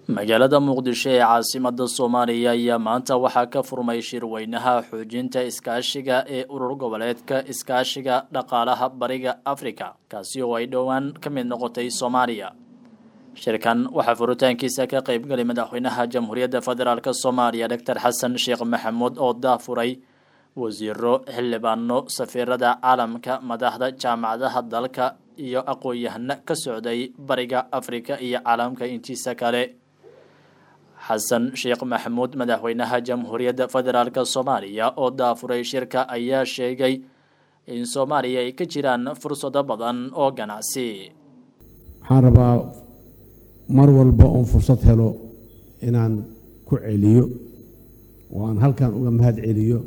magaalada muqdisho ee caasimada soomaaliya ayaa maanta waxaa ka furmay shirweynaha xoojinta iskaashiga ee urur goboleedka iskaashiga dhaqaalaha bariga afrika kaasi oo ay dhowaan ka mid noqotay soomaaliya shirkan waxaa furitaankiisa ka qeybgalay madaxweynaha jamhuuriyadda federaalk soomaaliya doctor xasan sheekh maxamuud oo daafuray wasiiro xildhibaano safiirada caalamka madaxda jaamacadaha dalka iyo aqoon-yahano ka socday bariga afrika iyo caalamka intiisa kale xasan sheekh maxamuud madaxweynaha jamhuuriyadda federaalk soomaaliya oo daafuray shirka ayaa sheegay in soomaaliya ay ka jiraan fursado badan oo ganacsi waxaan rabaa mar walba oon fursad helo inaan ku celiyo oo aan halkan uga mahad celiyo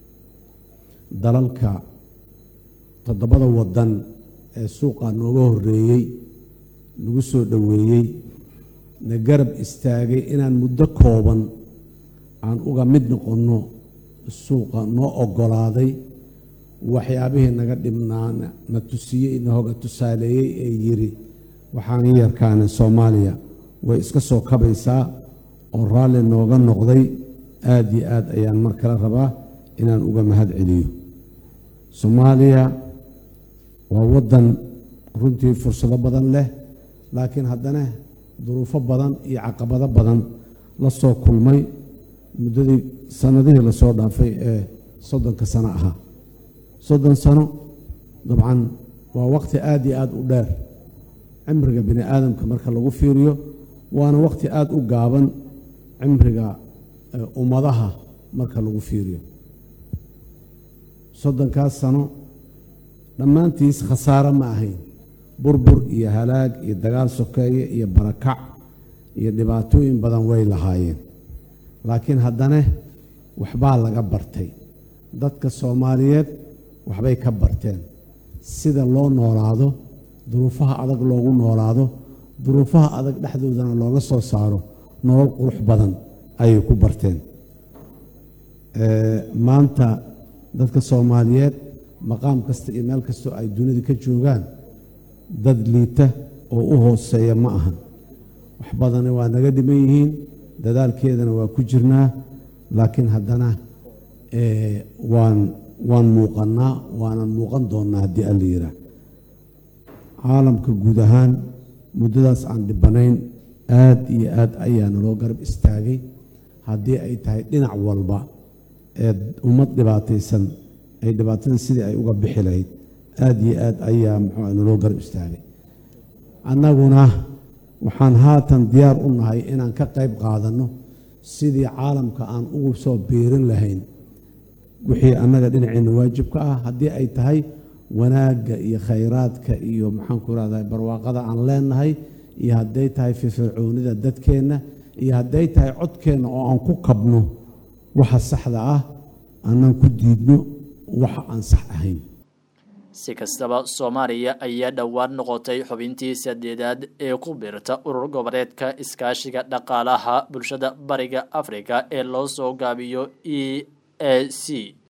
dalalka toddobada waddan ee suuqa nooga horreeyey nagu soo dhoweeyey na garab istaagay inaan muddo kooban aan uga mid noqonno suuqa noo oggolaaday waxyaabihii naga dhibnaana na tusiyey na hoga tusaaleeyey ee yidhi waxaan yarkaana soomaaliya way iska soo kabaysaa oo raalli nooga noqday aad iyo aad ayaan mar kale rabaa inaan uga mahad celiyo soomaaliya waa waddan runtii fursado badan leh laakiin haddana duruufo badan iyo caqabado badan la soo kulmay muddadii sannadihii lasoo dhaafay ee soddonka sano ahaa soddon sano dabcan waa waqti aad iyo aad u dheer cimriga bini aadamka marka lagu fiiriyo waana waqti aad u gaaban cimriga ummadaha marka lagu fiiriyo soddonkaas sano dhammaantiis khasaaro ma ahayn burbur iyo halaag iyo dagaal sokeeye iyo barakac iyo dhibaatooyin badan way lahaayeen laakiin haddana waxbaa laga bartay dadka soomaaliyeed waxbay ka barteen sida loo noolaado duruufaha adag loogu noolaado duruufaha adag dhexdoodana looga soo saaro nolol qurux badan ayay ku barteen maanta dadka soomaaliyeed maqaam kasta iyo meel kastoo ay dunida ka joogaan dad liita oo u hooseeya ma ahan wax badana waa naga dhiman yihiin dadaalkeedana waa ku jirnaa laakiin haddana waan waan muuqannaa waanan muuqan doonnaa haddii alla yiraa caalamka guud ahaan muddadaas aan dhibanayn aad iyo aad ayaa naloo garab istaagay haddii ay tahay dhinac walba ee ummad dhibaataysan ay dhibaatada sidii ay uga bixi lahayd aad iyo aad ayaa muxuu naloo garab istaagay annaguna waxaan haatan diyaar u nahay inaan ka qayb qaadanno sidii caalamka aan ugu soo biirin lahayn wixii annaga dhinaceenna waajibka ah haddii ay tahay wanaagga iyo khayraadka iyo maxaanku irahdaa barwaaqada aan leenahay iyo hadday tahay firfircoonida dadkeenna iyo hadday tahay codkeenna oo aan ku kabno waxa saxda ah aanaan ku diidno waxa aan sax ahayn si kastaba soomaaliya ayaa dhowaan noqotay xubintii sadeedaad ee ku biirta urur goboleedka iskaashiga dhaqaalaha bulshada bariga afrika ee loo soo gaabiyo e a c